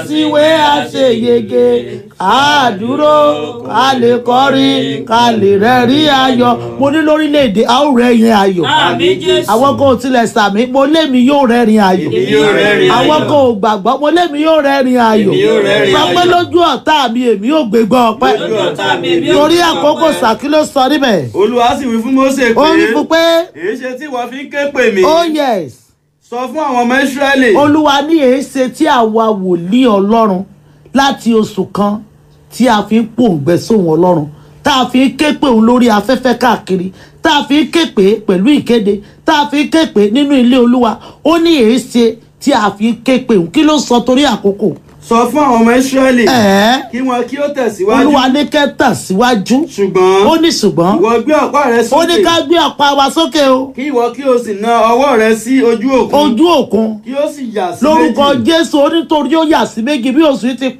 síwé àṣeyege ká dúró ká lè kọrin ká lè rẹ́rìn ayọ̀ mo ní lórílẹ̀‐èdè a ó rẹ́rìn ayọ̀ Àmín Jésù. àwọn kan ò tilẹ̀ sàmí mo lémi yóò rẹ́rìn ayọ̀ Èmi yóò rẹ́rìn ayọ̀. àwọn kan ò gbàgbọ́ mo lémi yóò rẹ́rìn ayọ̀ Èmi yóò rẹ́rìn sọ pé ayọ̀. lójú ọ̀tá mi èmi yóò gbégbá ọpẹ́ Lójú ọ̀tá mi, èmi yóò torí gbégbá àkókò ọpẹ́. sàkí ló sọ níbẹ̀ olúwa sì wí fún Mósè ó wí pé fún pé èyí ṣe tí wọ́n fi ń ké pè mí oh yes sọ fún àwọn ọmọ Ísírẹ́lì olúwa ní èéṣe tí àwa wòlíì ọlọ́run láti oṣù kan tí a fi ń pòǹgbẹ sóhun ọlọ́run tá a fi ń ké pè òun lórí afẹ́fẹ́ káàkiri tá a fi ń ké pè é pẹ̀lú ìkéde tá a fi ń ké pè é nínú ilé olúwa ó ní èéṣe tí a fi ń ké pè òun kí ló sọ torí àkókò sọ fún àwọn ọmọ Ísírẹ́lì ẹ̀ẹ́ kí wọn kí ó tẹ̀síwájú olúwa ní kẹ́ tẹ̀síwájú ṣùgbọ́n ó ní ṣùgbọ́n ìwọ gbé ọ̀pá rẹ ó ní sókè ká gbé ọ̀pá wa sókè o kí ìwọ kí o sì na ọwọ́ rẹ sí ojú òkun ojú òkun kí ó sì yà sí lórúkọ méjì jésù onítorí ó yà sí méjì bí oṣù yìí ti